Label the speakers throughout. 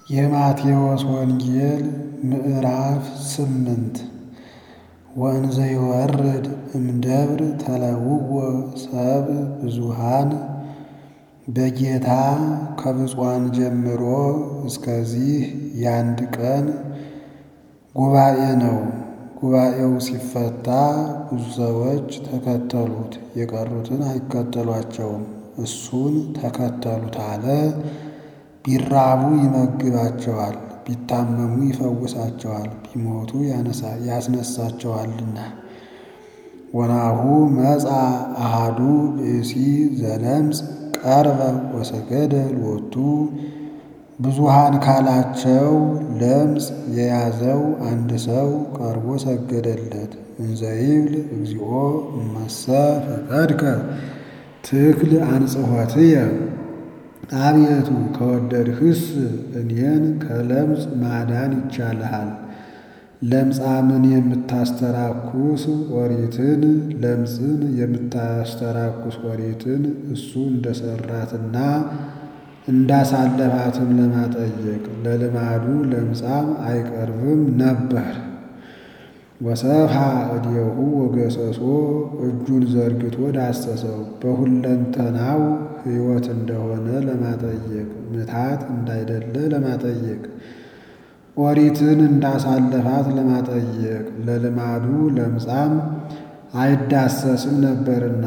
Speaker 1: የማቴዎስ ወንጌል ምዕራፍ ስምንት ወንዘ ይወርድ እምደብር ተለውወ ሰብእ ብዙኃን በጌታ ከብፁዓን ጀምሮ እስከዚህ የአንድ ቀን ጉባኤ ነው። ጉባኤው ሲፈታ ብዙ ሰዎች ተከተሉት፣ የቀሩትን አይከተሏቸውም። እሱን ተከተሉት አለ። ቢራቡ ይመግባቸዋል፣ ቢታመሙ ይፈውሳቸዋል፣ ቢሞቱ ያስነሳቸዋልና። ወናሁ መጻ አሃዱ ብእሲ ዘለምጽ ቀርበ ወሰገደ ሎቱ ብዙኃን ካላቸው ለምጽ የያዘው አንድ ሰው ቀርቦ ሰገደለት። እንዘ ይብል እግዚኦ እመሰ ፈቀድከ ትክል አንጽሖትየ አቤቱ ከወደድህስ እኔን ከለምጽ ማዳን ይቻልሃል። ለምጻምን የምታስተራኩስ ኦሪትን ለምጽን የምታስተራኩስ ኦሪትን እሱ እንደሰራትና እንዳሳለፋትም ለማጠየቅ ለልማዱ ለምጻም አይቀርብም ነበር። ወሰፍሐ እዴሁ ወገሰሶ እጁን ዘርግቶ ዳሰሰው፣ በሁለንተናው ሕይወት እንደሆነ ለማጠየቅ ምታት እንዳይደለ ለማጠየቅ ኦሪትን እንዳሳለፋት ለማጠየቅ ለልማዱ ለምጻም አይዳሰስም ነበርና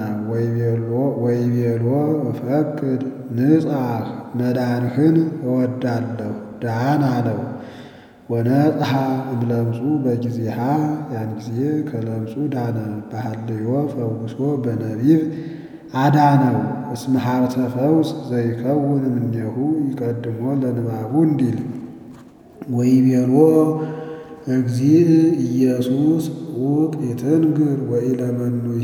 Speaker 1: ወይቤሎ እፈቅድ ንጻሕ መዳንህን እወዳለሁ ዳን አለው። ወነጽሐ እምለምጹ በጊዜሃ ያን ጊዜ ከለምጹ ዳነ። በሐልዮ ፈውሶ በነቢብ አዳነው። እስመ ሀብተ ፈውስ ዘይከውን እምኔሁ ይቀድሞ ለንባቡ እንዲል ወይቤሎ እግዚእ ኢየሱስ ውቅ ይትንግር ወኢለመኑሂ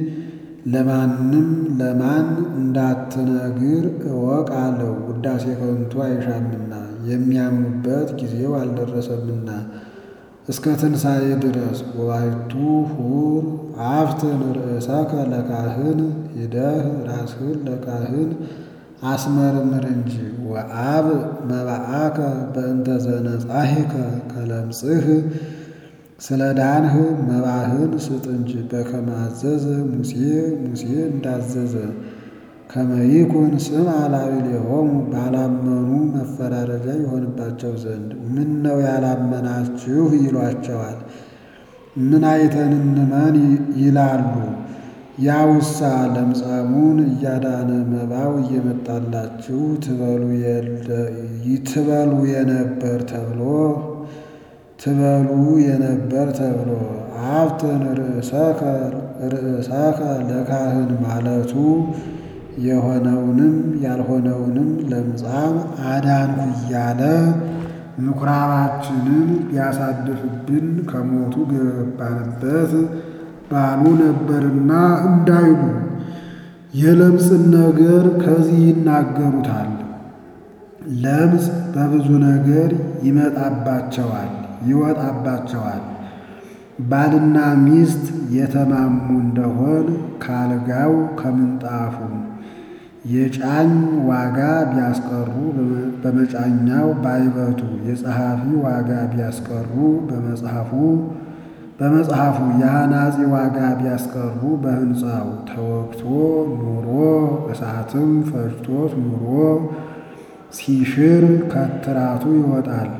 Speaker 1: ለማንም ለማን እንዳትነግር እወቅ አለው። ውዳሴ ከንቱ አይሻምና የሚያምኑበት ጊዜው አልደረሰምና እስከ ትንሣኤ ድረስ። ወባይቱ ሁር አፍትን ርእሰከ ለካህን ሂደህ ራስህን ለካህን አስመርምር እንጂ ወአብ መባአከ በእንተ ዘነጻሂከ ከለምጽህ ስለ ዳንህ መባህን ስጥ እንጂ በከመ አዘዘ ሙሴ ሙሴ እንዳዘዘ ከመ ይኩን ስም አላዕሌሆሙ ባላመኑ መፈራረጃ የሆንባቸው ዘንድ ምን ነው ያላመናችሁ ይሏቸዋል። ምን አይተን እንመን ይላሉ። ያውሳ ለምጻሙን እያዳነ መባው እየመጣላችሁ ትበሉ የነበር ተብሎ ትበሉ የነበር ተብሎ አፍትን ርእሰከ ለካህን ማለቱ የሆነውንም ያልሆነውንም ለምጻም አዳንኩ እያለ ምኩራባችንን ቢያሳድፍብን ከሞቱ ገባንበት ባሉ ነበርና እንዳይሉ የለምጽን ነገር ከዚህ ይናገሩታል። ለምጽ በብዙ ነገር ይመጣባቸዋል ይወጣባቸዋል። ባልና ሚስት የተማሙ እንደሆን ካልጋው ከምንጣፉ የጫኝ ዋጋ ቢያስቀሩ በመጫኛው ባይበቱ የጸሐፊ ዋጋ ቢያስቀሩ በመጽሐፉ በመጽሐፉ የአናጺ ዋጋ ቢያስቀሩ በሕንፃው ተወግቶ ኑሮ እሳትም ፈጅቶት ኑሮ ሲሽር ከትራቱ ይወጣል።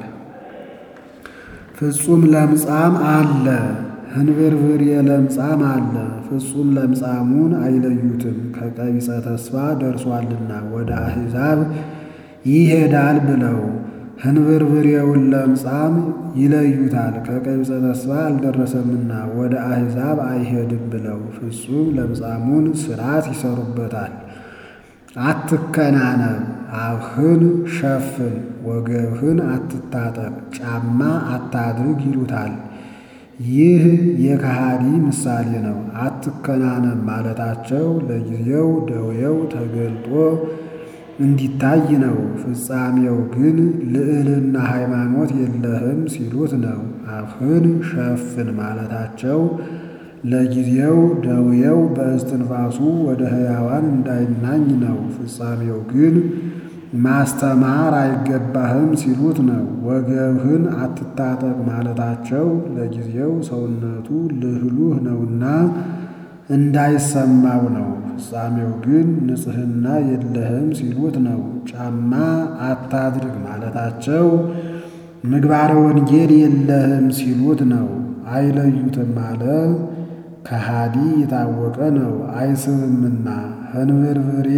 Speaker 1: ፍጹም ለምጻም አለ፣ ህንብርብር የለምጻም አለ። ፍጹም ለምጻሙን አይለዩትም ከቀቢጸ ተስፋ ደርሷልና ወደ አሕዛብ ይሄዳል ብለው ህንብርብሬውን ለምጻም ይለዩታል ከቀቢጸ ተስፋ አልደረሰምና ወደ አሕዛብ አይሄድም ብለው ፍጹም ለምጻሙን ሥርዓት ይሰሩበታል። አትከናነብ፣ አፍህን ሸፍን፣ ወገብህን አትታጠቅ፣ ጫማ አታድርግ ይሉታል። ይህ የከሃዲ ምሳሌ ነው። አትከናነብ ማለታቸው ለጊዜው ደዌው ተገልጦ እንዲታይ ነው። ፍጻሜው ግን ልዕልና ሃይማኖት የለህም ሲሉት ነው። አፍህን ሸፍን ማለታቸው ለጊዜው ደዌው በእስትንፋሱ ወደ ሕያዋን እንዳይናኝ ነው። ፍጻሜው ግን ማስተማር አይገባህም ሲሉት ነው። ወገብህን አትታጠቅ ማለታቸው ለጊዜው ሰውነቱ ልህሉህ ነውና እንዳይሰማው ነው። ፍጻሜው ግን ንጽሕና የለህም ሲሉት ነው። ጫማ አታድርግ ማለታቸው ምግባረ ወንጌል የለህም ሲሉት ነው። አይለዩትም አለ ከሃዲ የታወቀ ነው አይስብምና ህንብርብሬ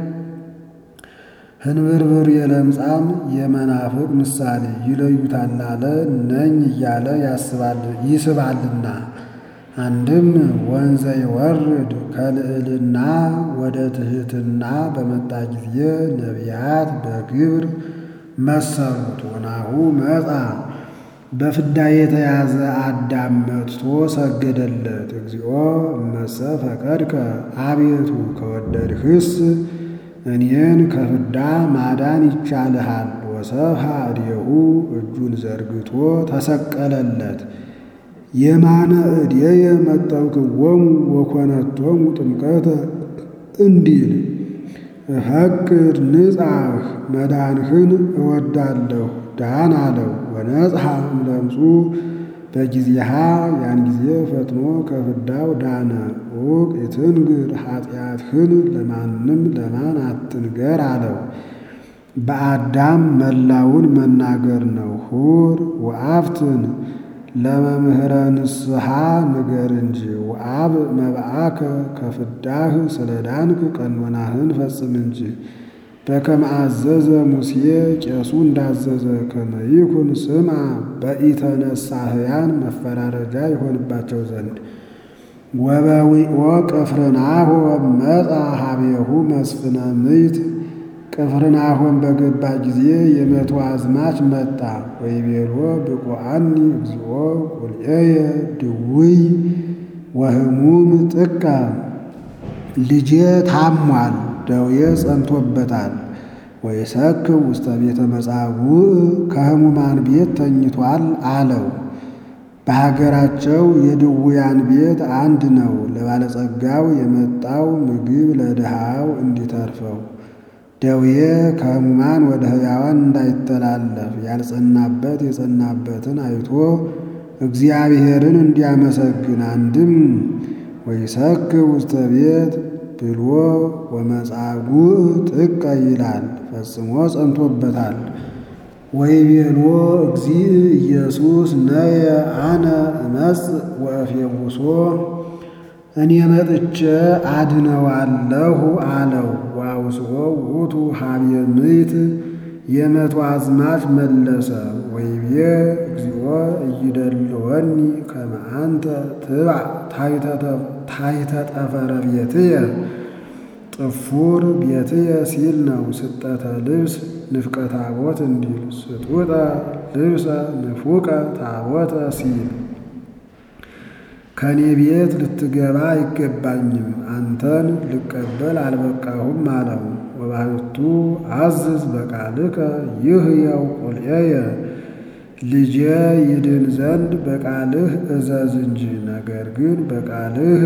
Speaker 1: ህንብርብር የለምጻም የመናፍቅ ምሳሌ ይለዩታል አለ ነኝ እያለ ይስባልና። አንድም ወንዘ ይወርድ ከልዕልና ወደ ትሕትና በመጣ ጊዜ ነቢያት በግብር መሰሉት። ወናሁ መጣ በፍዳ የተያዘ አዳም መጥቶ ሰገደለት። እግዚኦ እመሰ ፈቀድከ አቤቱ ከወደድህስ እኔን ከፍዳ ማዳን ይቻልሃል። ወሰብሐ እዴሁ እጁን ዘርግቶ ተሰቀለለት። የማነ እዴየ መጠውክዎሙ ወኮነቶሙ ጥምቀተ እንዲል እፈቅድ ንጻህ መዳንህን እወዳለሁ ዳን አለው። ወነጽሐ እምለምጹ በጊዜሃ ያን ጊዜ ፈጥኖ ከፍዳው ዳነ። ዑቅ ይትንግር ኃጢአትህን ለማንም ለማን አትንገር አለው። በአዳም መላውን መናገር ነው። ሁር ወአፍትን ለመምህረ ንስሐ ንገር እንጂ ወአብ መብአከ ከፍዳህ ስለ ዳንክ ቀኖናህን ፈጽም እንጂ በከመ አዘዘ ሙሴ ቄሱ እንዳዘዘ ከመ ይኩን ስምዐ በኢተነሳህያን መፈራረጃ ይሆንባቸው ዘንድ ወበዊኦ ቅፍርናሆም መጻ ሀቤሁ መስፍነ ምይት ቅፍርናሆም በገባ ጊዜ የመቶ አዝማች መጣ። ወይቤሎ ብቁአኒ እግዚኦ ቁልኤየ ድውይ ወህሙም ጥቀ ልጄ ታሟል፣ ደዌ ጸንቶበታል። ወይሰክብ ውስተ ቤተ መጻጉዕ ከህሙማን ቤት ተኝቷል አለው። በሀገራቸው የድውያን ቤት አንድ ነው። ለባለጸጋው የመጣው ምግብ ለድሃው እንዲተርፈው ደዌ ከህሙማን ወደ ሕያዋን እንዳይተላለፍ ያልጸናበት የጸናበትን አይቶ እግዚአብሔርን እንዲያመሰግን አንድም ወይሰክብ ውስተ ቤት ብሎ ወመጻጉዕ ጥቀ ይላል። ፈጽሞ ጸንቶበታል። ወይቤሎ እግዚእ ኢየሱስ ነየ አነ እመጽእ ወእፌውሶ እኔ መጥቼ አድነዋለሁ አለው። ወአውስኦ ውእቱ ሀብየ ምይት የመቶ አዝማች መለሰ። ወይቤ እግዚኦ እይደልወኒ ከመ አንተ ትባዕ ታሕተ ጠፈረ ቤትየ ጥፉር ቤትየ ሲል ነው። ስጠተ ልብስ ንፍቀ ታቦት እንዲል ስጡጠ ልብሰ ንፉቀ ታቦተ ሲል ከእኔ ቤት ልትገባ አይገባኝም፣ አንተን ልቀበል አልበቃሁም አለው። ወባሕቱ አዝዝ በቃልከ ይህየው ቁልኤየ ልጄ ይድን ዘንድ በቃልህ እዘዝ እንጂ። ነገር ግን በቃልህ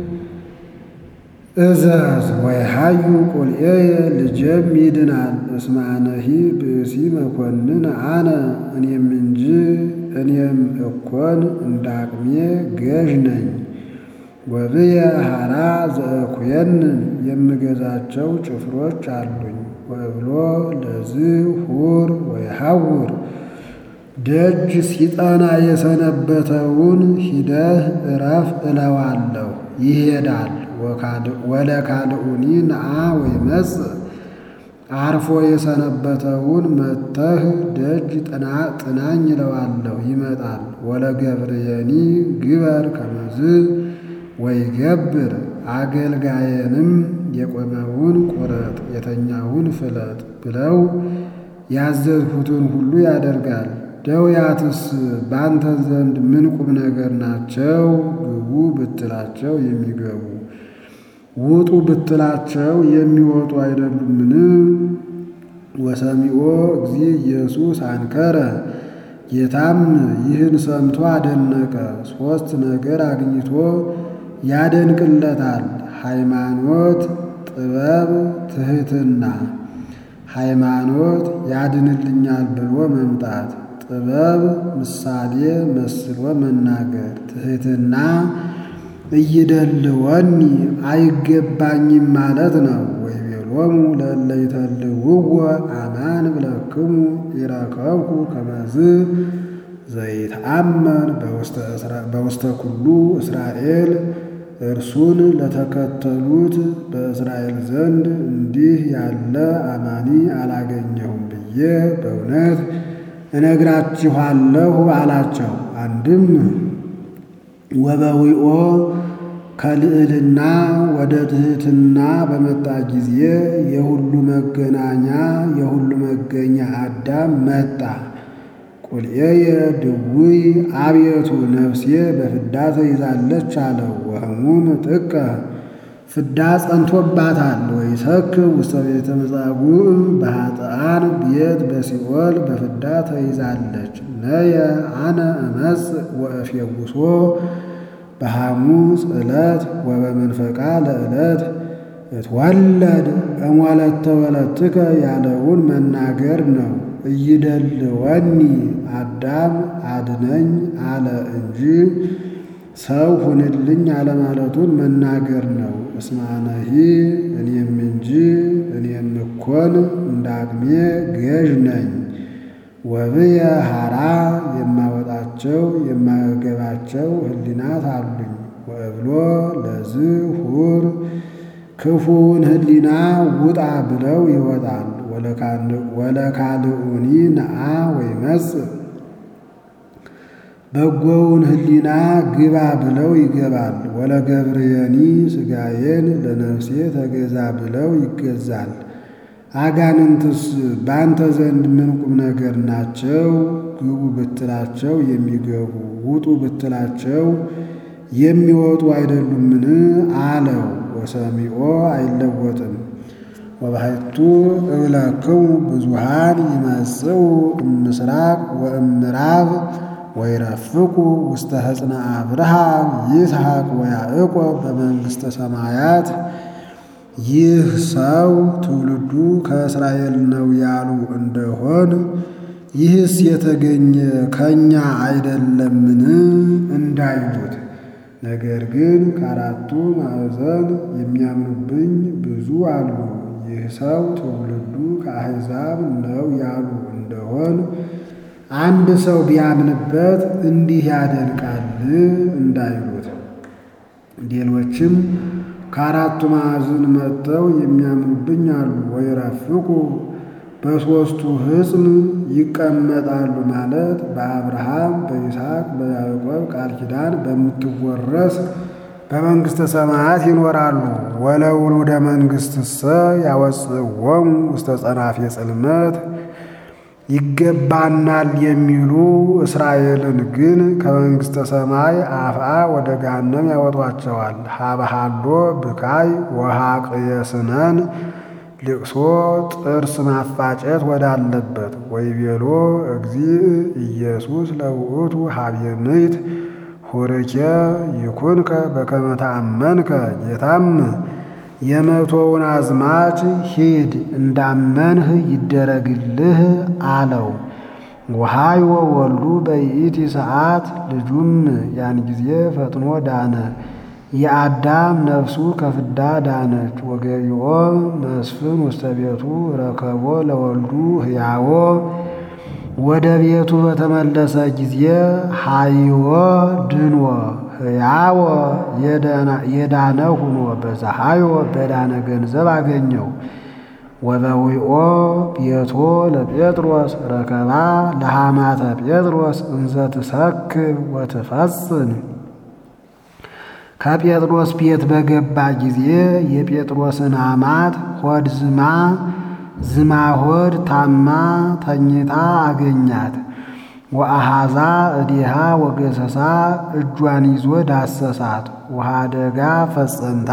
Speaker 1: እዘዝ ወይሃዩ ቁልኤየ ልጄም ይድናል። እስመ አነሂ ብእሲ መኮንን አነ እኔም እንጂ እኔም እኮን እንዳቅሜ ገዥ ነኝ። ወብየ ሐራ ዘእኩየንን የምገዛቸው ጭፍሮች አሉኝ። ወብሎ ለዝህ ሁር ወይሐውር ደጅ ሲጠና የሰነበተውን ሂደህ እረፍ እለዋለሁ፣ ይሄዳል። ወለካልኡኒ ነአ ወይመጽእ አርፎ የሰነበተውን መጥተህ ደጅ ጥናኝ እለዋለሁ፣ ይመጣል። ወለገብርየኒ ግበር ከመዝ ወይገብር አገልጋየንም የቆመውን ቁረጥ የተኛውን ፍለጥ ብለው ያዘዝሁትን ሁሉ ያደርጋል። ደውያትስ ባንተ ዘንድ ምን ቁም ነገር ናቸው? ግቡ ብትላቸው የሚገቡ ውጡ ብትላቸው የሚወጡ አይደሉምን? ወሰሚዖ እግዚ ኢየሱስ አንከረ ጌታም ይህን ሰምቶ አደነቀ። ሦስት ነገር አግኝቶ ያደንቅለታል። ሃይማኖት፣ ጥበብ፣ ትሕትና። ሃይማኖት ያድንልኛል ብሎ መምጣት፣ ጥበብ ምሳሌ መስሎ መናገር፣ ትሕትና እይደልወኒ አይገባኝም ማለት ነው። ወይቤሎሙ ለእለ ይተልውዎ አማን ብለክሙ ይረከብኩ ከመዝ ዘይትአመን በውስተ ኩሉ እስራኤል እርሱን ለተከተሉት በእስራኤል ዘንድ እንዲህ ያለ አማኒ አላገኘሁም ብዬ በእውነት እነግራችኋለሁ አላቸው። አንድም ወበዊኦ ከልዕልና ወደ ትሕትና በመጣ ጊዜ የሁሉ መገናኛ የሁሉ መገኛ አዳም መጣ። ቁልኤየ ድውይ አቤቱ ነፍሴ በፍዳ ተይዛለች አለው። ወህሙም ጥቀ ፍዳ ጸንቶባታል። ወይሰክር ውስተ ቤተ መጻጉዕ በኃጥኣን ቤት በሲኦል በፍዳ ተይዛለች። ነየ አነ እመጽእ ወእፌውሶ በሐሙስ ዕለት ወበመንፈቃ ለዕለት እትወለድ እሞለተ ወለትከ ያለውን መናገር ነው። እይደልወኒ አዳም አድነኝ አለ እንጂ ሰው ሁንልኝ አለማለቱን መናገር ነው። እስማነሂ እኔም እንጂ እኔም እኮን እንደ አቅሜ ገዥ ነኝ። ወብየ ሐራ የማወጣቸው የማገባቸው ህሊናት አሉኝ። ወእብሎ ለዝ ሁር ክፉውን ህሊና ውጣ ብለው ይወጣል። ወለካልኡኒ ነአ ወይመጽእ በጎውን ህሊና ግባ ብለው ይገባል። ወለገብርየኒ ሥጋዬን ለነፍሴ ተገዛ ብለው ይገዛል። አጋንንትስ በአንተ ዘንድ ምን ቁም ነገር ናቸው? ግቡ ብትላቸው የሚገቡ ውጡ ብትላቸው የሚወጡ አይደሉምን? አለው። ወሰሚዖ አይለወጥም። ወባሕቱ እብለክሙ ብዙሃን ይመጽኡ እምስራቅ ወእምዕራብ ወይረፍቁ ውስተ ሕፅነ አብርሃም ይስሐቅ ወያዕቆብ በመንግሥተ ሰማያት። ይህ ሰው ትውልዱ ከእስራኤል ነው ያሉ እንደሆን ይህስ የተገኘ ከእኛ አይደለምን እንዳይሉት። ነገር ግን ከአራቱ ማዕዘን የሚያምኑብኝ ብዙ አሉ። ይህ ሰው ትውልዱ ከአሕዛብ ነው ያሉ እንደሆን አንድ ሰው ቢያምንበት እንዲህ ያደንቃል እንዳይሉት። ሌሎችም ከአራቱ ማዕዘን መጥተው የሚያምኑብኝ አሉ። ወይረፍቁ በሦስቱ ሕፅን ይቀመጣሉ ማለት በአብርሃም በይስሐቅ በያዕቆብ ቃል ኪዳን በምትወረስ በመንግሥተ ሰማያት ይኖራሉ። ወለውሉደ መንግሥትሰ ያወፅዎሙ ውስተ ጸናፌ ጽልመት ይገባናል የሚሉ እስራኤልን ግን ከመንግሥተ ሰማይ አፍአ ወደ ገሃነም ያወጧቸዋል። ሀበሃሎ ብካይ ወሐቅየስነን ልቅሶ ጥርስ ማፋጨት ወዳለበት ወይቤሎ እግዚእ ኢየሱስ ለውእቱ ሀቤንይት ሁርኬ ይኩንከ በከመ ተአመንከ ጌታም የመቶውን አዝማች ሂድ እንዳመንህ ይደረግልህ አለው። ወሃይወ ወልዱ በይእቲ ሰዓት ልጁም ያን ጊዜ ፈጥኖ ዳነ። የአዳም ነፍሱ ከፍዳ ዳነች። ወገቢኦ መስፍን ውስተ ቤቱ ረከቦ ለወልዱ ሕያዎ ወደ ቤቱ በተመለሰ ጊዜ ሃይዎ ድንዎ ሕያዎ የዳነ ሁኖ በፀሐዮ በዳነ ገንዘብ አገኘው። ወበዊኦ ቤቶ ለጴጥሮስ ረከባ ለሃማተ ጴጥሮስ እንዘ ትሰክብ ወትፈጽን ከጴጥሮስ ቤት በገባ ጊዜ የጴጥሮስን አማት ሆድ ዝማ ዝማ ሆድ ታማ ተኝታ አገኛት። ወአሃዛ እዲሃ ወገሰሳ እጇን ይዞ ዳሰሳት። ውሃ ደጋ ፈጸንታ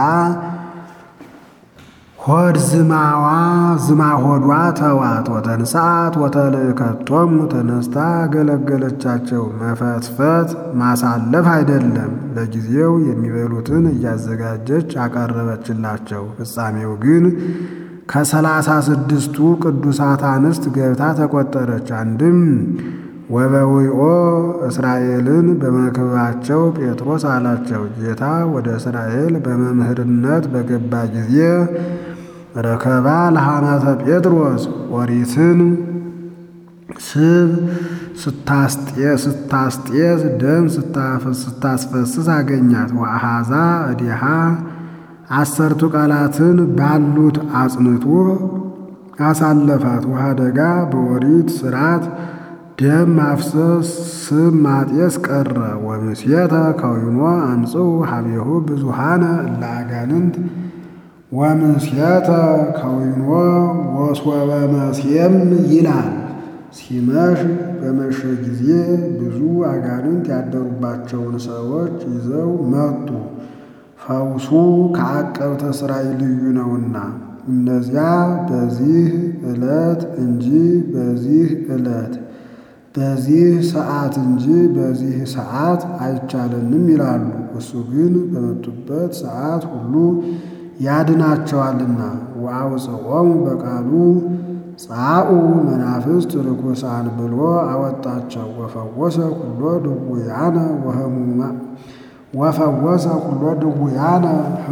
Speaker 1: ሆድ ዝማዋ ዝማ ሆዷ ተዋት። ወተንሳት ወተልእከቶሙ ተነስታ ገለገለቻቸው። መፈትፈት ማሳለፍ አይደለም፣ ለጊዜው የሚበሉትን እያዘጋጀች አቀረበችላቸው። ፍጻሜው ግን ከሰላሳ ስድስቱ ቅዱሳት አንስት ገብታ ተቆጠረች። አንድም ወበዊኦ እስራኤልን በመክበባቸው ጴጥሮስ አላቸው። ጌታ ወደ እስራኤል በመምህርነት በገባ ጊዜ ረከባ ለሐማተ ጴጥሮስ ኦሪትን ስብ ስታስጤስ ደም ስታስፈስስ አገኛት። ወአሃዛ እዲሃ አሰርቱ ቃላትን ባሉት አጽንቶ አሳለፋት። ውሃደጋ በኦሪት ስርዓት ደም ማፍሰስ ስም ማጤስ ቀረ። ወምስየተ ከዊኖ አምጽኡ ሀቤሁ ብዙሃነ እለ አጋንንት ወምስየተ ከዊኖ ወሶበ መስየም ይላል። ሲመሽ በመሸ ጊዜ ብዙ አጋንንት ያደሩባቸውን ሰዎች ይዘው መጡ። ፈውሱ ከዐቀብተ ሥራይ ልዩ ነውና እነዚያ በዚህ ዕለት እንጂ በዚህ ዕለት በዚህ ሰዓት እንጂ በዚህ ሰዓት አይቻለንም ይላሉ። እሱ ግን በመጡበት ሰዓት ሁሉ ያድናቸዋልና። ወአውፅኦሙ በቃሉ ጻኡ መናፍስት ርኩሳን ብሎ አወጣቸው። ወፈወሰ ኩሎ ድውያነ ወፈወሰ ኩሎ ድውያነ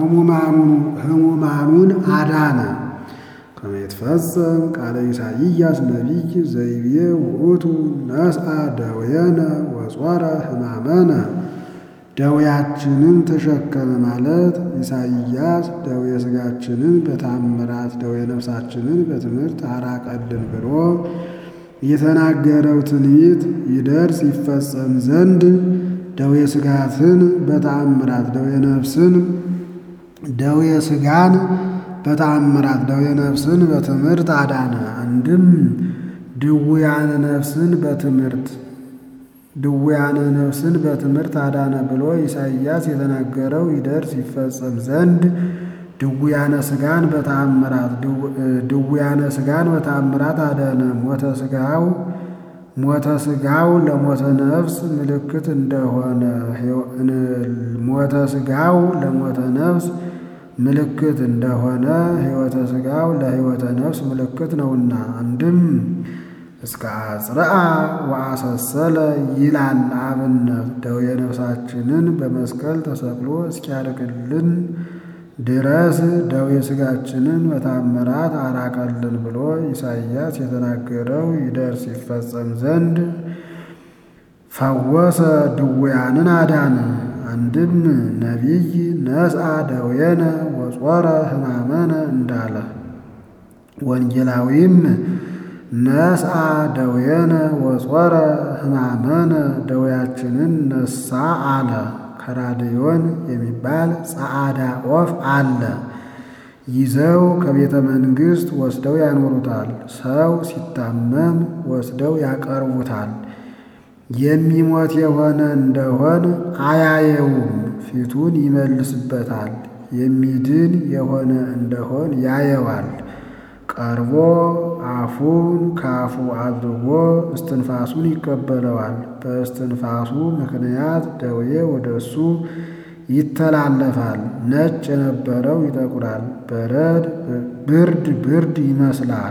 Speaker 1: ህሙማኑን አዳነ። ከመ ይትፈጸም ቃለ ኢሳይያስ ነቢይ ዘይቤ ውእቱ ነስአ ደዌነ ወጾረ ሕማመነ ደዌያችንን ተሸከመ ማለት ኢሳይያስ ደዌ ሥጋችንን በታምራት ደዌ ነፍሳችንን በትምህርት አራቀልን ብሎ የተናገረው ትንቢት ይደርስ ይፈጸም ዘንድ ደዌ ሥጋትን በተአምራት ደዌ ነፍስን ደዌ ሥጋን በተአምራት ደዌ ነፍስን በትምህርት አዳነ። አንድም ድውያነ ነፍስን በትምህርት ድውያነ ነፍስን በትምህርት አዳነ ብሎ ኢሳይያስ የተናገረው ይደርስ ይፈጸም ዘንድ ድውያነ ሥጋን በተአምራት ድውያነ ሥጋን በተአምራት አዳነ። ሞተ ሥጋው ሞተ ሥጋው ለሞተ ነፍስ ምልክት እንደሆነ ሞተ ሥጋው ለሞተ ነፍስ ምልክት እንደሆነ ሕይወተ ሥጋው ለሕይወተ ነፍስ ምልክት ነውና አንድም እስከ አጽርአ ወአሰሰለ ይላል አብነት ደዌ ነፍሳችንን በመስቀል ተሰቅሎ እስኪያርቅልን ድረስ ደዌ ሥጋችንን በታምራት አራቀልን ብሎ ኢሳይያስ የተናገረው ይደርስ ይፈጸም ዘንድ ፈወሰ ድውያንን አዳነ። አንድም ነቢይ ነስአ ደዌነ ወጾረ ሕማመነ እንዳለ ወንጌላዊም ነስአ ደዌነ ወጾረ ሕማመነ ደዌያችንን ነሳ አለ። ከራድዮን የሚባል ጸዓዳ ኦፍ አለ። ይዘው ከቤተ መንግሥት ወስደው ያኖሩታል። ሰው ሲታመም ወስደው ያቀርቡታል። የሚሞት የሆነ እንደሆን አያየውም፣ ፊቱን ይመልስበታል። የሚድን የሆነ እንደሆን ያየዋል። ቀርቦ አፉን ካፉ አድርጎ እስትንፋሱን ይቀበለዋል። በእስትንፋሱ ምክንያት ደዌ ወደ እሱ ይተላለፋል። ነጭ የነበረው ይጠቁራል፣ በረድ ብርድ ብርድ ይመስላል።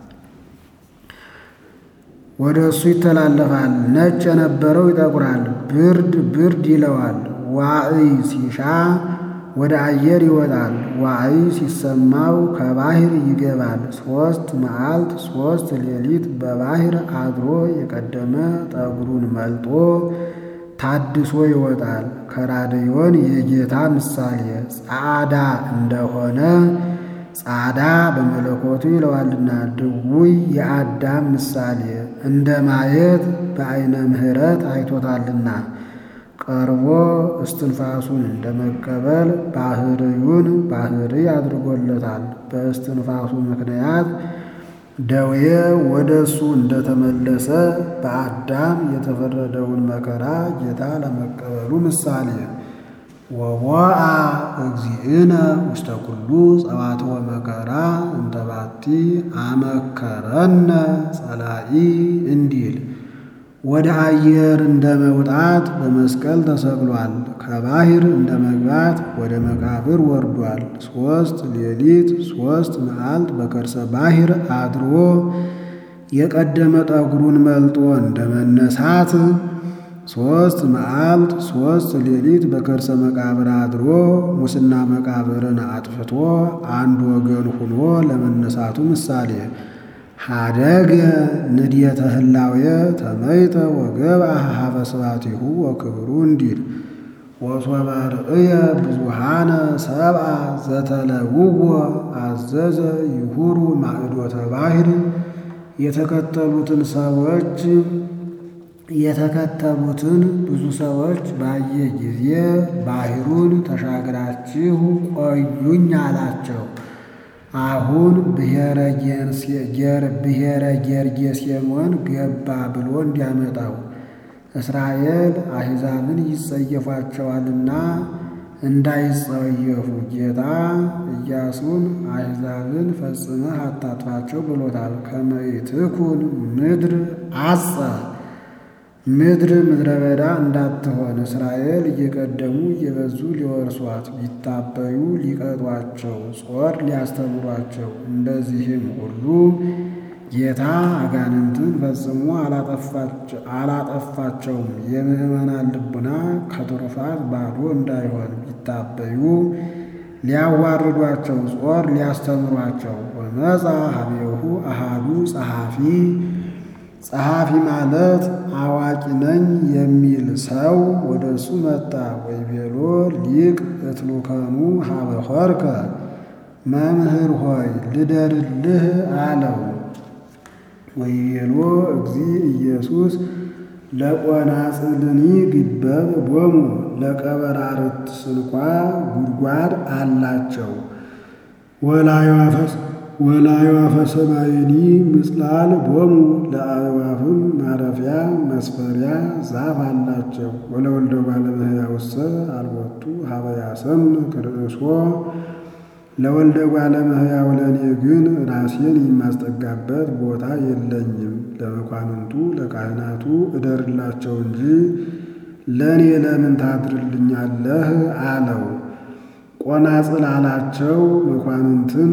Speaker 1: ወደ እሱ ይተላለፋል። ነጭ የነበረው ይጠቁራል፣ ብርድ ብርድ ይለዋል። ዋዕይ ሲሻ ወደ አየር ይወጣል። ዋዕይ ሲሰማው ከባህር ይገባል። ሦስት መዓልት ሦስት ሌሊት በባህር አድሮ የቀደመ ጠጉሩን መልጦ ታድሶ ይወጣል። ከራድዮን የጌታ ምሳሌ ጻዕዳ እንደሆነ ጻዕዳ በመለኮቱ ይለዋልና ድውይ የአዳም ምሳሌ እንደ ማየት በዐይነ ምሕረት አይቶታልና ቀርቦ እስትንፋሱን እንደ መቀበል ባህርዩን ባህሪ አድርጎለታል። በእስትንፋሱ ምክንያት ደዌ ወደ እሱ እንደተመለሰ በአዳም የተፈረደውን መከራ ጌታ ለመቀበሉ ምሳሌ ወቦአ እግዚእነ ውስተ ኩሉ ጸዋትወ መከራ እንተባቲ አመከረነ ጸላኢ እንዲል ወደ አየር እንደ መውጣት በመስቀል ተሰቅሏል። ከባህር እንደ መግባት ወደ መቃብር ወርዷል። ሦስት ሌሊት ሦስት መዓልት በከርሰ ባህር አድሮ የቀደመ ጠጉሩን መልጦ እንደ መነሳት ሦስት መዓልት ሦስት ሌሊት በከርሰ መቃብር አድሮ ሙስና መቃብርን አጥፍቶ አንድ ወገን ሁኖ ለመነሳቱ ምሳሌ ሀደገ ንድየተ ህላዌ ተመይተ ወገብአ ሀበ ስብሐቲሁ ወክብሩ እንዲል ወሶበ ርእየ ብዙሃነ ሰብአ ዘተለውዎ አዘዘ ይሁሩ ማዕዶተ ባሕር የተከተሉትን ሰዎች የተከተሉትን ብዙ ሰዎች ባየ ጊዜ ባሕሩን ተሻግራችሁ ቆዩኝ አላቸው። አሁን ብሔረ ጌርጌሴኖን ገባ ብሎ እንዲያመጣው እስራኤል አሕዛብን ይጸየፏቸዋልና እንዳይጸየፉ ጌታ ኢያሱን አሕዛብን ፈጽመህ አታጥፋቸው ብሎታል። ከመይትኩን ምድር አጸ ምድር ምድረ በዳ እንዳትሆን እስራኤል እየቀደሙ እየበዙ ሊወርሷት ቢታበዩ ሊቀጧቸው ጾር ሊያስተምሯቸው እንደዚህም ሁሉ ጌታ አጋንንትን ፈጽሞ አላጠፋቸውም። የምዕመናን ልቡና ከትሩፋት ባዶ እንዳይሆን ቢታበዩ ሊያዋርዷቸው ጾር ሊያስተምሯቸው ወመፃ ሀቤሁ አሃዱ ጸሐፊ ጸሐፊ ማለት አዋቂ ነኝ የሚል ሰው ወደ እሱ መጣ። ወይቤሎ ሊቅ እትሉከኑ ሀበ ሆርከ መምህር ሆይ ልደርልህ አለው። ወይቤሎ እግዚ ኢየሱስ ለቆናጽልኒ ግበብ ቦሙ ለቀበራርት ስንኳ ጉድጓድ አላቸው ወላዩፈስ ወላዩፈ ሰማይኒ ምጽላል ቦሙ ለአዕዋፍም ማረፊያ መስፈሪያ ዛፍ አላቸው። ወለወልደ እጓለ እመሕያውሰ አልቦቱ ሀበ ያሰምክ ርእሶ ለወልደ እጓለ እመሕያው ለእኔ ግን ራሴን የማስጠጋበት ቦታ የለኝም። ለመኳንንቱ ለካህናቱ እደርላቸው እንጂ ለእኔ ለምን ታድርልኛለህ አለው። ቆናጽል አላቸው መኳንንትን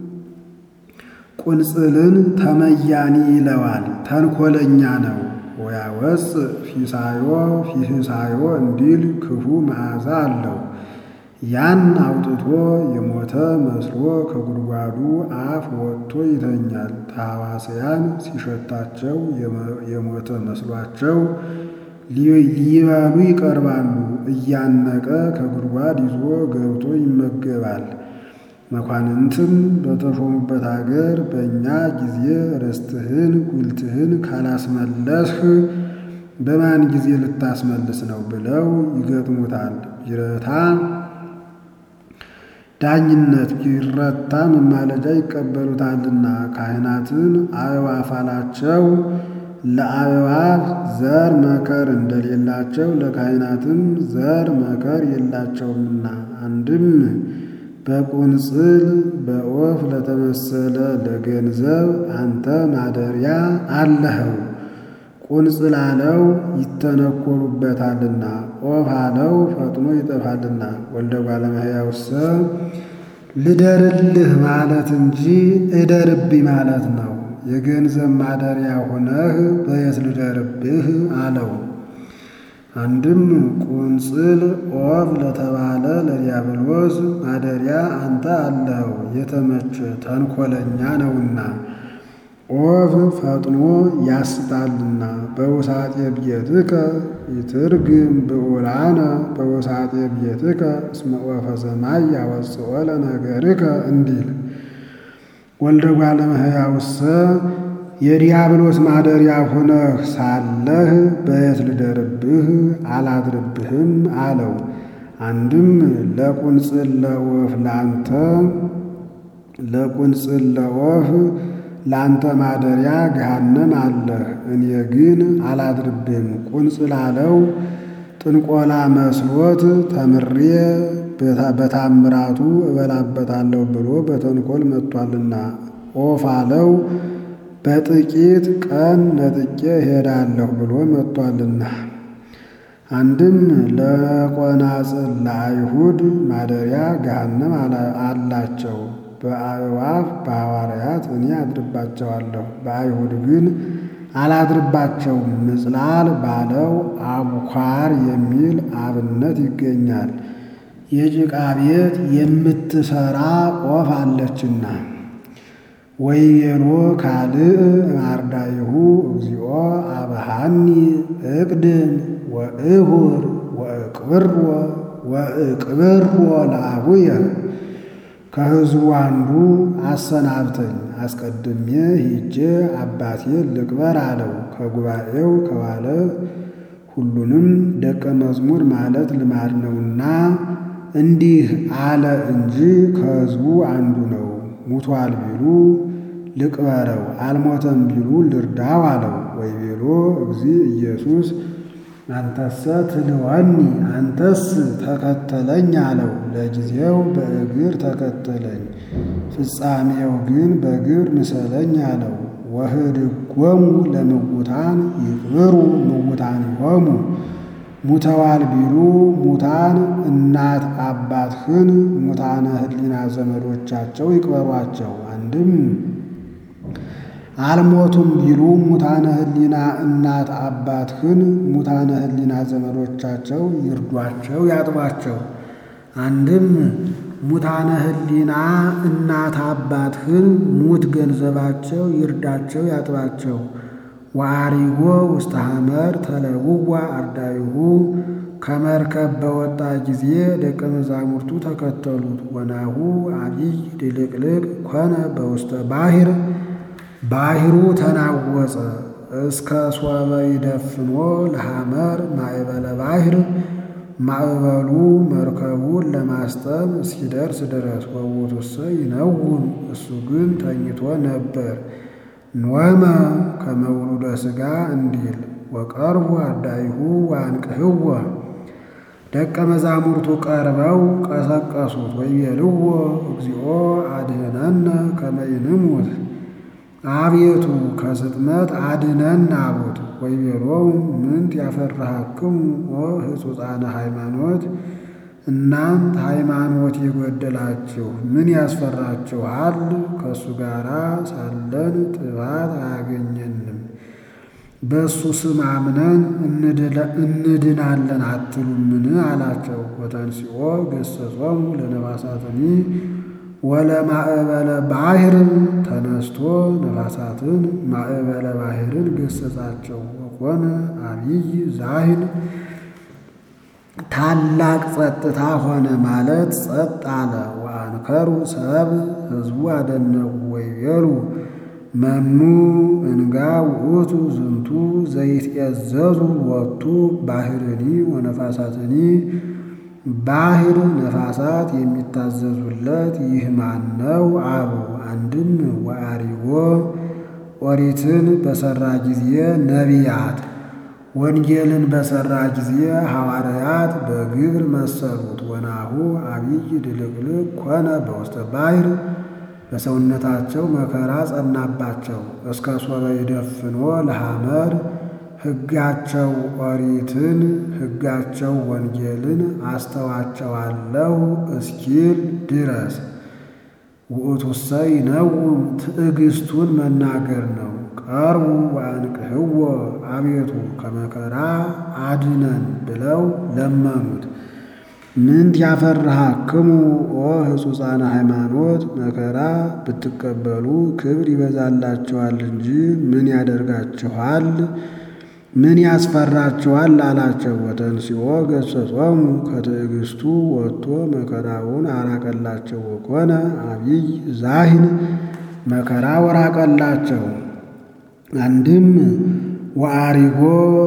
Speaker 1: ቁንጽልን ተመያኒ ይለዋል፣ ተንኮለኛ ነው። ወያወፅ ፊሳዮ ፊህሳዮ እንዲል ክፉ መዓዛ አለው። ያን አውጥቶ የሞተ መስሎ ከጉድጓዱ አፍ ወጥቶ ይተኛል። ታዋስያን ሲሸታቸው የሞተ መስሏቸው ሊበሉ ይቀርባሉ። እያነቀ ከጉድጓድ ይዞ ገብቶ ይመገባል። መኳንንትም በተሾሙበት አገር በእኛ ጊዜ ርስትህን ጉልትህን ካላስመለስህ በማን ጊዜ ልታስመልስ ነው ብለው ይገጥሙታል። ቢረታ ዳኝነት ቢረታ መማለጃ ይቀበሉታልና። ካህናትን አዕዋፍ አላቸው። ለአዕዋፍ ዘር መከር እንደሌላቸው ለካህናትም ዘር መከር የላቸውምና አንድም በቁንጽል በኦፍ ለተመሰለ ለገንዘብ አንተ ማደሪያ አለኸው። ቁንጽል አለው ይተነኮሉበታልና፣ ኦፍ አለው ፈጥኖ ይጠፋልና። ወልደ እጓለ እመሕያውሰ ልደርልህ ማለት እንጂ እደርብኝ ማለት ነው። የገንዘብ ማደሪያ ሆነህ በየት ልደርብህ አለው። አንድም ቁንጽል ኦፍ ለተባለ ለዲያብሎስ ማደሪያ አንተ አለኸው የተመቸ ተንኮለኛ ነውና፣ ኦፍ ፈጥኖ ያስጣልና። በውሳጤ ቤትከ ይትርግም ብዑላነ በውሳጤ ቤትከ እስመ ኦፈ ሰማይ ያወፅኦ ለነገርከ እንዲል ወልደ እጓለ እመሕያውሰ የዲያብሎስ ማደሪያ ሆነህ ሳለህ በየት ልደርብህ አላድርብህም አለው። አንድም ለቁንጽል ለወፍ ላንተ ለቁንጽል ለወፍ ላንተ ማደሪያ ገሃነም አለህ፣ እኔ ግን አላድርብህም። ቁንጽል አለው ጥንቆላ መስሎት ተምሬ በታምራቱ እበላበታለሁ ብሎ በተንኮል መጥቷልና። ኦፍ አለው በጥቂት ቀን ነጥቄ እሄዳለሁ ብሎ መጥቷልና። አንድም ለቆናጽል ለአይሁድ ማደሪያ ገሃነም አላቸው። በአእዋፍ በሐዋርያት እኔ አድርባቸዋለሁ፣ በአይሁድ ግን አላድርባቸውም። ምጽላል ባለው አቡኳር የሚል አብነት ይገኛል። የጭቃ ቤት የምትሰራ ቆፍ አለችና። ወይቤሎ ካልእ ማርዳይሁ እግዚኦ አብሃኒ እቅድም ወእሁር ወእቅብሮ ወእቅብሮ ለአቡየ ከሕዝቡ አንዱ አሰናብተኝ አስቀድሜ ሂጄ አባቴን ልቅበር አለው። ከጉባኤው ከዋለ ሁሉንም ደቀ መዝሙር ማለት ልማድ ነውና እንዲህ አለ እንጂ ከሕዝቡ አንዱ ነው። ሙቷል ቢሉ ልቅበረው፣ አልሞተም ቢሉ ልርዳው አለው። ወይቤሎ እግዚ ኢየሱስ አንተሰ ትልወኒ አንተስ ተከተለኝ አለው። ለጊዜው በእግር ተከተለኝ፣ ፍጻሜው ግን በግብር ምሰለኝ አለው። ወህድጎሙ ለምውታን ይቅብሩ ምውታኒሆሙ ሙተዋል ቢሉ ሙታን እናት አባትህን ሙታነ ሕሊና ዘመዶቻቸው ይቅበሯቸው። አንድም አልሞቱም ቢሉ ሙታነ ሕሊና እናት አባትህን ሙታነ ሕሊና ዘመዶቻቸው ይርዷቸው ያጥቧቸው። አንድም ሙታነ ሕሊና እናት አባትህን ሙት ገንዘባቸው ይርዳቸው ያጥባቸው። ወአሪጎ ውስተ ሐመር ተለውዋ አርዳይሁ ከመርከብ በወጣ ጊዜ ደቀ መዛሙርቱ ተከተሉት። ወናሁ አቢይ ድልቅልቅ ኮነ በውስተ ባሕር ባሕሩ ተናወጸ እስከ ሶበ ይደፍኖ ለሐመር ማዕበለ ባሕር ማዕበሉ መርከቡን ለማስጠም እስኪደርስ ድረስ ወውቱሰ ይነውም እሱ ግን ተኝቶ ነበር። ኖመ ከመውሉደ ሥጋ እንዲል ወቀርቡ አርዳይሁ ወአንቅህዎ ደቀ መዛሙርቱ ቀርበው ቀሰቀሱት። ወይቤልዎ እግዚኦ አድኅነነ ከመ ይንሙት አቤቱ ከስጥመት አድነን አሉት። ወይቤሎሙ ምንት ያፈርሃክሙ ኦ ሕጹፃነ ሃይማኖት እናንት ሃይማኖት የጎደላችሁ ምን ያስፈራችኋል? ከእሱ ጋር ሳለን ጥባት አያገኘንም። በእሱ ስም አምነን እንድናለን አትሉምን? አላቸው። ወተንሥኦ ገሠጾሙ ለነፋሳትኒ ወለማዕበለ ባሕር ተነስቶ ነፋሳትን ማዕበለ ባሕርን ገሠጻቸው። ወኮነ አቢይ ዛሂን ታላቅ ጸጥታ ሆነ ማለት ጸጥ አለ። ወአንከሩ ሰብ ሕዝቡ አደነቁ። ወይቤሉ መኑ እንጋ ውእቱ ዝንቱ ዘይትኤዘዙ ወቱ ባሕርኒ ወነፋሳትኒ ባሕር ነፋሳት የሚታዘዙለት ይህ ማን ነው አሉ። አንድም ወአሪጎ ኦሪትን በሠራ ጊዜ ነቢያት ወንጌልን በሠራ ጊዜ ሐዋርያት በግብር መሰሉት። ወናሁ አቢይ ድልቅልቅ ኮነ በውስተ ባሕር በሰውነታቸው መከራ ጸናባቸው። እስከ ሶበ ይደፍኖ ለሐመር ሕጋቸው ኦሪትን ሕጋቸው ወንጌልን አስተዋቸዋለሁ እስኪል ድረስ ውእቱሰ ይነውም ትዕግስቱን መናገር ነው። ቀርቡ ወአንቅህዎ አቤቱ ከመከራ አድነን ብለው ለመኑት። ምንት ያፈርሃክሙ ኦ ሕጹፃነ ሃይማኖት መከራ ብትቀበሉ ክብር ይበዛላችኋል እንጂ ምን ያደርጋችኋል? ምን ያስፈራችኋል? አላቸው። ወተንሥኦ ገሠጾሙ ከትዕግስቱ ወጥቶ መከራውን አራቀላቸው። ወኮነ አቢይ ዛሂን መከራ ወራቀላቸው። አንድም ወአሪጎ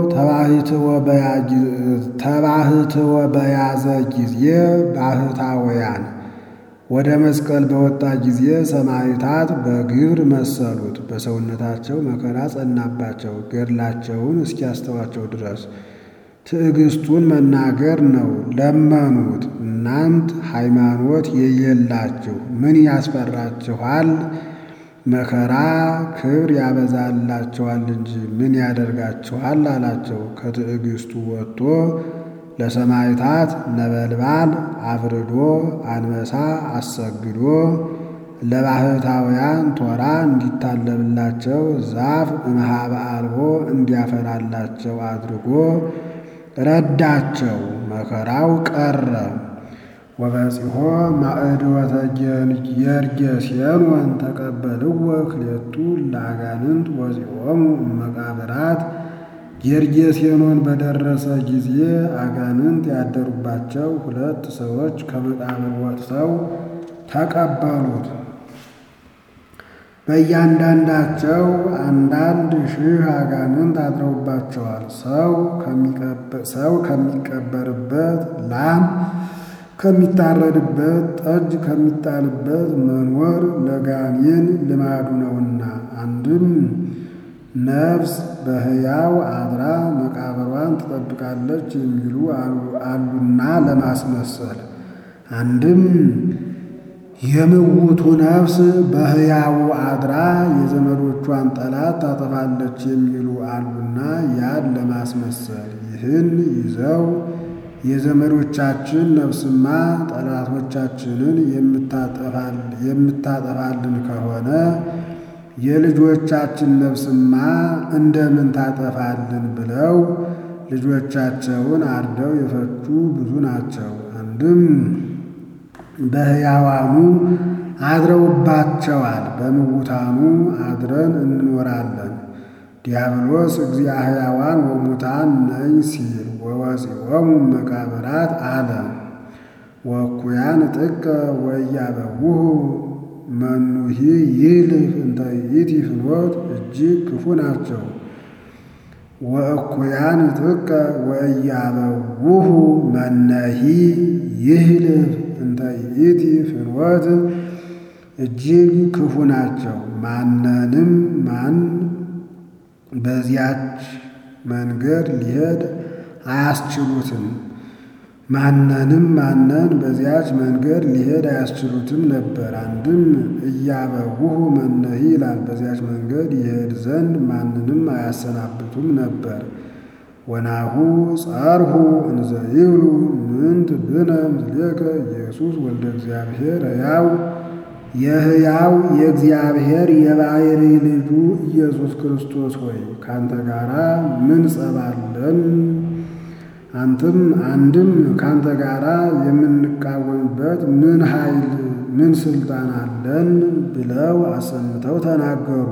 Speaker 1: ተባሕትወ በያዘ ጊዜ ባሕታውያን ወደ መስቀል በወጣ ጊዜ ሰማዕታት በግብር መሰሉት። በሰውነታቸው መከራ ጸናባቸው ገድላቸውን እስኪያስተዋቸው ድረስ ትዕግስቱን መናገር ነው። ለመኑት። እናንት ሃይማኖት የሌላችሁ ምን ያስፈራችኋል? መከራ ክብር ያበዛላቸዋል እንጂ ምን ያደርጋቸዋል አላቸው። ከትዕግስቱ ወጥቶ ለሰማዕታት ነበልባል አብርዶ አንበሳ አሰግዶ ለባሕታውያን ቶራ እንዲታለብላቸው ዛፍ እምኀበ አልቦ እንዲያፈራላቸው አድርጎ ረዳቸው። መከራው ቀረ። ወበጺሖ ማዕድወተ ጌርጌሴኖን ተቀበልዎ ክልኤቱ ለአጋንንት ወፂኦሙ እመቃብራት ጌርጌሴኖን በደረሰ ጊዜ አጋንንት ያደሩባቸው ሁለት ሰዎች ከመቃብር ወጥተው ተቀበሉት። በእያንዳንዳቸው አንዳንድ ሺህ አጋንንት አድረውባቸዋል። ሰው ከሚቀበርበት፣ ላም ከሚታረድበት፣ ጠጅ ከሚጣልበት መኖር ለጋኔን ልማዱ ነውና አንድም ነፍስ በሕያው አድራ መቃብሯን ትጠብቃለች የሚሉ አሉና ለማስመሰል አንድም የምውቱ ነፍስ በሕያው አድራ የዘመዶቿን ጠላት ታጠፋለች የሚሉ አሉና ያን ለማስመሰል ይህን ይዘው የዘመዶቻችን ነፍስማ ጠላቶቻችንን የምታጠፋልን ከሆነ የልጆቻችን ነፍስማ እንደምን ታጠፋልን ብለው ልጆቻቸውን አርደው የፈጁ ብዙ ናቸው። አንድም በሕያዋኑ አድረውባቸዋል፣ በምውታኑ አድረን እንኖራለን። ዲያብሎስ እግዚአ ሕያዋን ወሙታን ነኝ ሲል ወወፂኦሙ መቃብራት አለ። ወእኩያን ጥቀ ወኢያበውሁ መኑሂ ይልህ እንተ ይእቲ ፍኖት እጅግ ክፉ ናቸው። ወእኩያን ጥቀ ወኢያበውሁ መነሂ ይህልህ እንተ ይእቲ ፍኖት እጅግ ክፉ ናቸው። ማንንም ማን በዚያች መንገድ ሊሄድ አያስችሉትም። ማንንም ማነን በዚያች መንገድ ሊሄድ አያስችሉትም ነበር። አንድም እያበውሁ መነሂ ይላል። በዚያች መንገድ ይሄድ ዘንድ ማንንም አያሰናብቱም ነበር። ወናሁ ጸርሁ እንዘ ይብሉ ምንት ብነ ምስሌከ ኢየሱስ ወልደ እግዚአብሔር ሕያው የሕያው የእግዚአብሔር የባሕሪ ልጁ ኢየሱስ ክርስቶስ ሆይ ካንተ ጋራ ምን ጸባለን? አንተም አንድም ካንተ ጋራ የምንቃወምበት ምን ኃይል ምን ስልጣን አለን? ብለው አሰምተው ተናገሩ።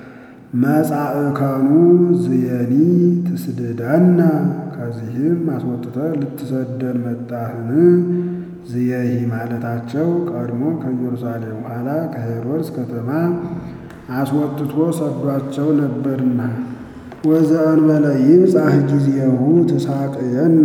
Speaker 1: መጻእከኑ ዝየኒ ትስድደነ ከዚህም አስወጥተህ ልትሰደን መጣህን? ዝየሂ ማለታቸው ቀድሞ ከኢየሩሳሌም ኋላ ከሄሮድስ ከተማ አስወጥቶ ሰዷቸው ነበርና ወዘእንበለ ይብጻሕ ጊዜሁ ትሳቅየነ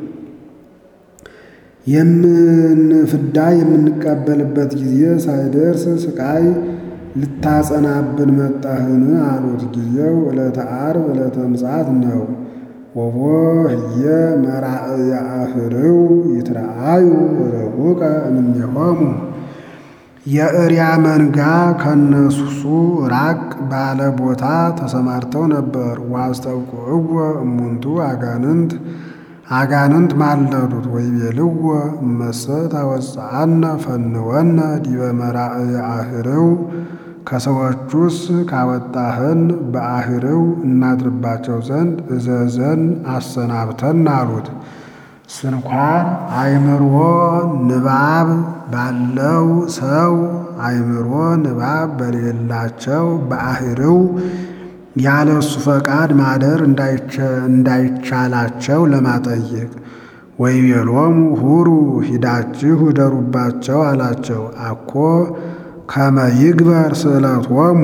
Speaker 1: የምንፍዳ የምንቀበልበት ጊዜ ሳይደርስ ስቃይ ልታጸናብን መጣህን? አሉት። ጊዜው ዕለተ ዓርብ ዕለተ ምጽአት ነው። ወቦ ህየ መራእየ አህርው ይትረአዩ ረሁቀ እምኔሆሙ የእሪያ መንጋ ከነሱ ራቅ ባለ ቦታ ተሰማርተው ነበር። ዋስተውቁዕዎ እሙንቱ አጋንንት አጋንንት ማለዱት ወይቤልዎ እመሰ ታወፅአነ ፈንወነ ዲበ መራእየ አህርው ከሰዎቹስ ካወጣህን በአህርው እናድርባቸው ዘንድ እዘዘን አሰናብተን አሉት። ስንኳን አእምሮ ንባብ ባለው ሰው አእምሮ ንባብ በሌላቸው በአህርው ያለ እሱ ፈቃድ ማደር እንዳይቻላቸው ለማጠየቅ ወይቤሎሙ ሁሩ ሂዳችሁ እደሩባቸው አላቸው። አኮ ከመ ይግበር ስእለቶሙ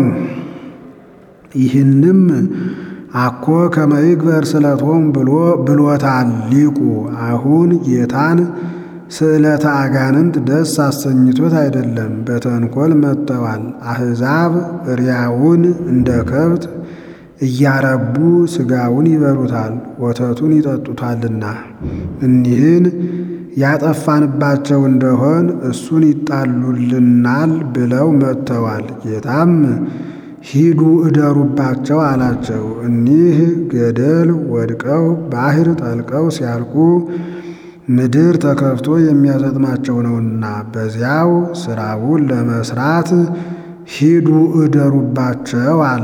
Speaker 1: ይህንም አኮ ከመ ይግበር ስእለቶሙ ብሎ ብሎታል ሊቁ። አሁን ጌታን ስእለተ አጋንንት ደስ አሰኝቶት አይደለም፣ በተንኮል መጥተዋል። አሕዛብ እሪያውን እንደ ከብት እያረቡ ሥጋውን ይበሉታል፣ ወተቱን ይጠጡታልና እኒህን ያጠፋንባቸው እንደሆን እሱን ይጣሉልናል ብለው መጥተዋል። ጌታም ሂዱ እደሩባቸው አላቸው። እኒህ ገደል ወድቀው ባሕር ጠልቀው ሲያልቁ ምድር ተከፍቶ የሚያሰጥማቸው ነውና በዚያው ሥራውን ለመስራት ሂዱ እደሩባቸው አለ።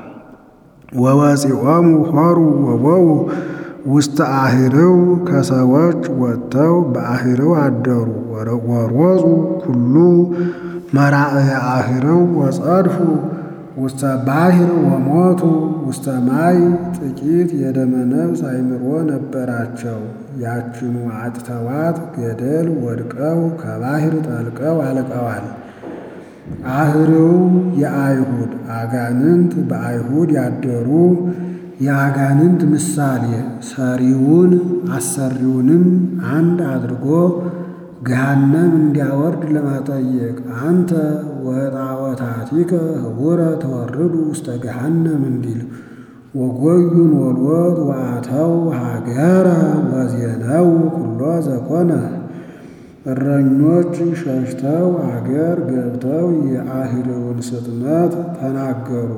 Speaker 1: ወወፂኦሙ ሖሩ ወቦው ውስተ አህርው ከሰዎች ወጥተው በአህርው አደሩ። ወሮፁ ኩሉ መራእየ አህርው ወጸድፉ ውስተ ባሕር ወሞቱ ውስተ ማይ ጥቂት የደመ ነፍስ አእምሮ ነበራቸው። ያችኑ አጥተዋት ገደል ወድቀው ከባሕር ጠልቀው አልቀዋል። አህርው የአይሁድ አጋንንት በአይሁድ ያደሩ የአጋንንት ምሳሌ ሰሪውን አሰሪውንም አንድ አድርጎ ገሃነም እንዲያወርድ ለማጠየቅ አንተ ወጣወታቲከ ህቡረ ተወርዱ ውስተ ገሃነም እንዲል ወጎዩን ወልወት ወአተው ሀገረ ወዜነው ኩሎ ዘኮነ እረኞች ሸሽተው አገር ገብተው የአህርውን ስጥመት ተናገሩ።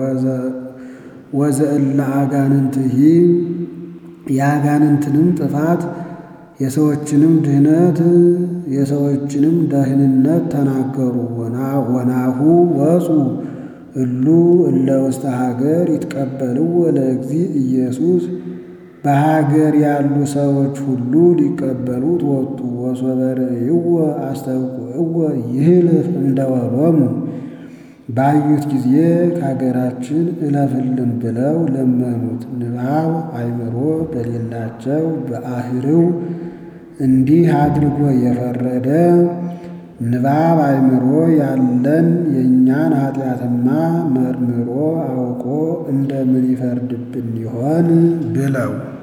Speaker 1: ወዘእለ አጋንንትሂ የአጋንንትንም ጥፋት የሰዎችንም ድህነት የሰዎችንም ደህንነት ተናገሩ። ወናሁ ወፁ እሉ እለ ውስተ ሀገር ይትቀበልዎ ለእግዚእ ኢየሱስ በሀገር ያሉ ሰዎች ሁሉ ሊቀበሉት ወጡ። ወሶበ ርእይዎ አስተብቁዕዎ ይህልፍ እንደወሎሙ ባዩት ጊዜ ከሀገራችን እለፍልን ብለው ለመኑት። ንባብ አእምሮ በሌላቸው በአህርው እንዲህ አድርጎ የፈረደ ንባብ አእምሮ ያለን የእኛን ኃጢአትማ መርምሮ አውቆ እንደምን ይፈርድብን ይሆን ብለው